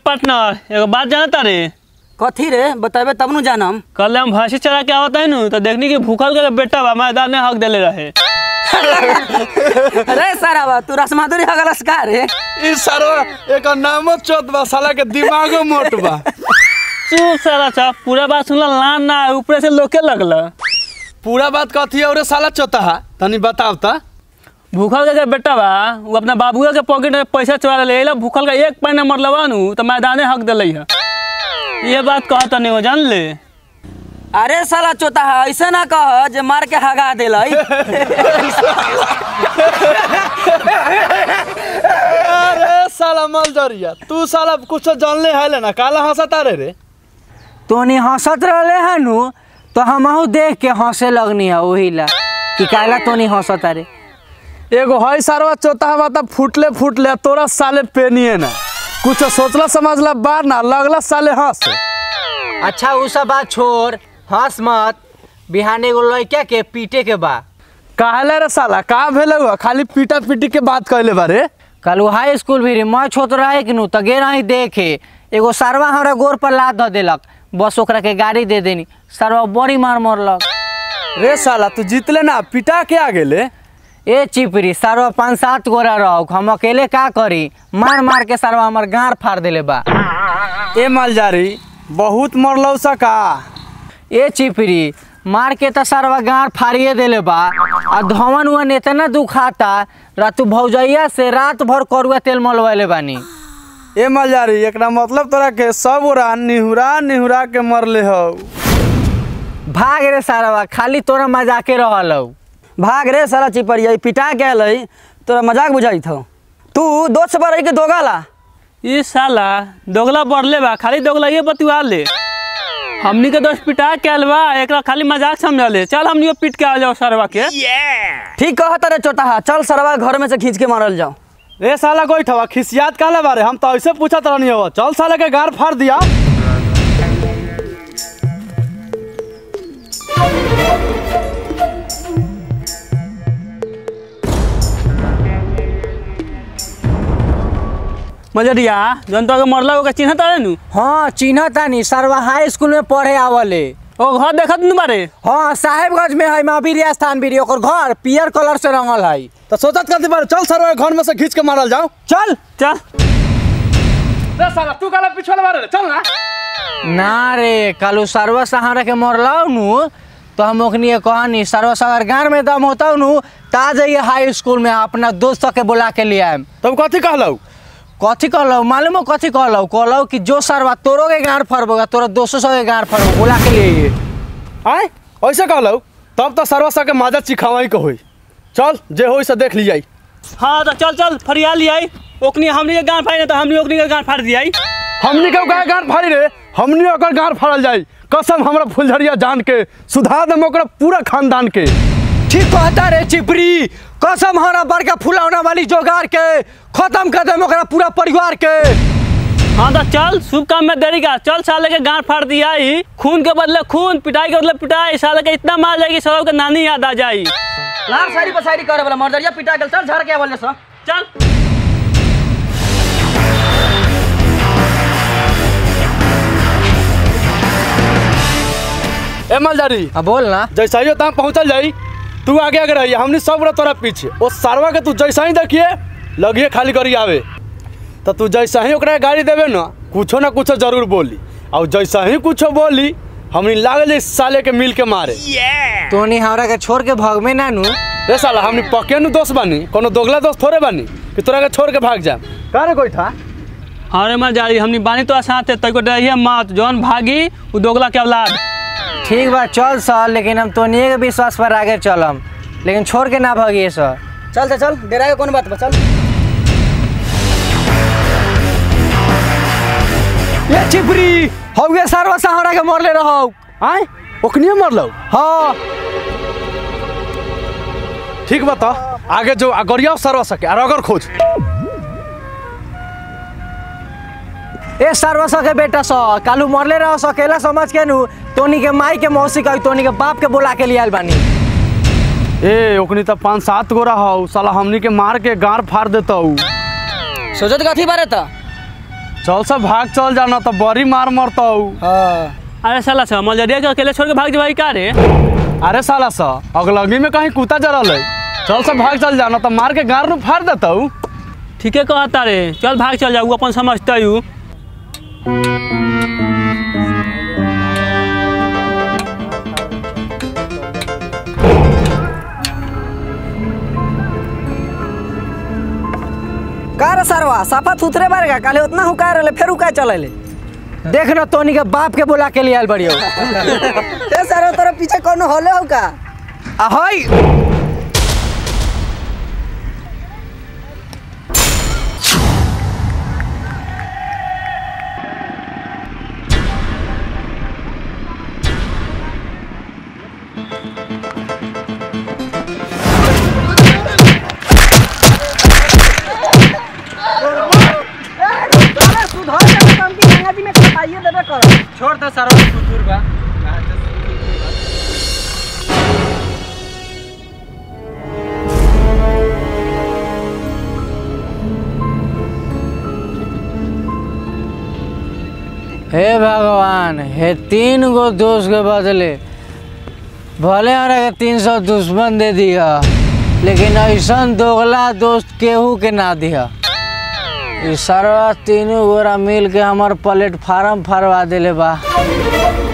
partner एगो बात जानता रे कथी रे बतेबे तब नु जानम कल हम भैंसी चरा के आवत है नु तो देखनी कि भूखल के बेटा बा मैदान में हक देले रहे अरे सारा बा तू रसमाधुरी हगलस का रे ई सरवा एक नामो चोत बा साला के दिमागो मोट बा चुप सारा सा पूरा बात सुनला लान ना ऊपर से लोके लगला पूरा बात कथी है और साला चोता है तनी बताव ता भूखल के बेटा बा वो अपना बाबुआ के पॉकेट में पैसा चुरा ले ला भूखल का एक पैन मरलवा नु तो मैदाने हक देले है ये बात कहत नहीं हो जान ले अरे साला चोता है ऐसे ना कह जे मार के हगा देलै अरे साला मलजरिया तू साला कुछ जानले है ना काला हंसता रे रे तोनी हंसत रहले है नु तो हमहू देख के हंसे लगनी है वही ला कि काला तोनी हंसत रे एगो है सारवा चोता बा त फुटले फुटले तोरा साले पेनिए ना कुछ सोचला समझला बार ना लगला साले हंस अच्छा उ सब बात छोड़ हंस मत बिहाने एगो लड़का के पीटे के बा काहले रे साला का भेले हुआ खाली पीटा पीटी के बात कहले बारे कल उ हाई स्कूल भी रे मैं छोट रहे कि नु तो गे रही देखे एगो सरवा हमरा गोर पर लाद ध देलक बस ओकरा के गाड़ी दे देनी सरवा बड़ी मार मरलक रे साला तू जीतले ना पिटा के आ गेले ए चिपरी सरवा पाँच सात गोरा रहो हम अकेले का करी मार मार के सरवा हमर गाँड फाड़ देले बा ए मालजारी बहुत मरलौ सका ए चिपरी मार के तो सरवा गाँड फाड़िए देले बा आ धवन उवन इतना दुखाता रातू भौजैया से रात भर करुआ तेल मलवैले बानी ए मालजारी एकरा मतलब तोरा के सब ओरा निहुरा निहुरा के मरले हौ भाग रे सारवा खाली तोरा मजाके रहल हौ भाग रे साला चिपरिया ई पिटा के अलै तोरा मजाक बुझाई थो तू दोस्त से रही के दोगाला ये साला दोगला बढ़ले बा खाली दोगला ये बतुआ ले हमनी के दोस्त पिटा के आयल बा एकरा खाली मजाक समझ ले चल हमनी पीट के आ जाओ सरवा के ठीक कहत रे चोटा है चल सरवा घर में से खींच के मारल जाओ ए साला कोई ठवा खिसियात काले बारे हम तो ऐसे पूछत रहनी हो चल साले के गार फाड़ दिया मजरिया जन तो के मरला ओके चिन्हत रहे नु हाँ चिन्ह तानी सरवा हाई स्कूल में पढ़े आवले ओ घर देखत नु बारे हाँ साहेबगंज में है महावीर स्थान भी ओकर घर पियर कलर से रंगल है तो सोचत करती बारे चल सर घर में से खींच के मारल जाओ चल चल रे साला तू काला पिछवाले बारे रे, चल ना ना रे कालू सरवा सहारा के मरलाऊ नु तो हम ओखनी के कहनी सरवा सगर गाँव में दम होता नु ता जाइए हाई स्कूल में अपना दोस्त के बुला के लिए आएम तब कथी कहलौ कथी कहलौ मालूम हो कथी कहलौ कहलौ कि जो सरवा तोरो के गाँड फरबोगा तोरा दोस्तों सब के गाँड फरबो बुला के लिए आय ऐसे कहलौ तब तो सरवा सा के माजा चिखावाई के होई चल जे होई से देख लियाई हाँ तो चल चल फरिया लियाई ओकनी हमनी के गान फाड़ी ना तो हमनी ओकनी के गान फाड़ दियाई हमनी के गाय गार फाड़ी रे हमनी ओकर गार फाड़ल जाई कसम हमरा फुलझरिया जान के सुधा दम ओकरा पूरा खानदान के ठीक कहता रे चिपरी कसम हमारा बड़का फुलौना वाली जोगार के खत्म कर दे ओकरा पूरा परिवार के हाँ तो चल शुभ काम में देरी का चल साले के गांठ फाड़ दिया ही खून के बदले खून पिटाई के बदले पिटाई साले के इतना मार जाएगी सब के नानी याद आ जाई लार सारी पसारी करे वाला मर्दरिया पिटा गेल चल झड़ के आवल सब चल ए मलजारी हाँ बोल ना जैसा ही तहाँ पहुँचल जाई तू आगे आगे रही हमनी सब रह तोरा पीछे ओ सारवा के तू जैसा ही देखिए लगिए खाली करी आवे तो तू जैसा ही ओकरा गाड़ी देवे ना कुछो ना कुछो जरूर बोली और जैसा ही कुछो बोली हमनी लागल इस साले के मिल के मारे तोनी हमरा के छोड़ के भगमे ना नु रे साला हमनी पके नु दोस्त बानी कोनो दोगला दोस्त थोड़े बानी कि तोरा के छोड़ के भाग जाए का रे कोई था हाँ रे मार जारी हमनी बानी तो साथ है तको डरिए मत जौन भागी वो दोगला के औलाद ठीक बा चल सर लेकिन हम तोनिए के विश्वास पर आगे चलम लेकिन छोड़ के ना भगिए सर चल चल चल डेरा के कौन बात बा चल ये चिपरी हौगे सरवा सहारा के मरले रहो आय ओकनिए मरलो हाँ ठीक बता आगे जो अगरिया सरवा सके और अगर खोज ए सरवा सके बेटा स कालू मरले रहो सकेला समझ के नु तोनी के माई के मौसी कही तोनी के बाप के बुला के लिए आयल बानी ए ओकनी तो पाँच सात गोरा हौ साला हमनी के मार के गार फाड़ देता सोचत कथी बारे त चल सब भाग चल जाना तो बड़ी मार मरता हाँ अरे साला सा मजरिया के अकेले छोड़ के भाग जवाई का रे अरे साला सा अगलगी में कहीं कुत्ता जरल है चल सब भाग चल जाना तो मार के गार नु फाड़ देता ठीके कहता रे चल भाग चल जाऊ अपन समझता हूँ का रे सरवा साफा थुतरे बारे का काले उतना हुका रहले फेर हुका चले देख ना तोनी के बाप के बुला के लिए आयल बड़ियो ए सर तोरा पीछे कोनो होले हो का अहै छोड़ दे सरवा सुतुर बा हे भगवान हे तीन गो दोस्त के बदले भले हमारा के तीन सौ दुश्मन दे दिया लेकिन ऐसा दोगला दोस्त केहू के ना दिया ई सरवा तीनों गोरा मिल के हमार प्लेटफार्म फाड़वा दिले बा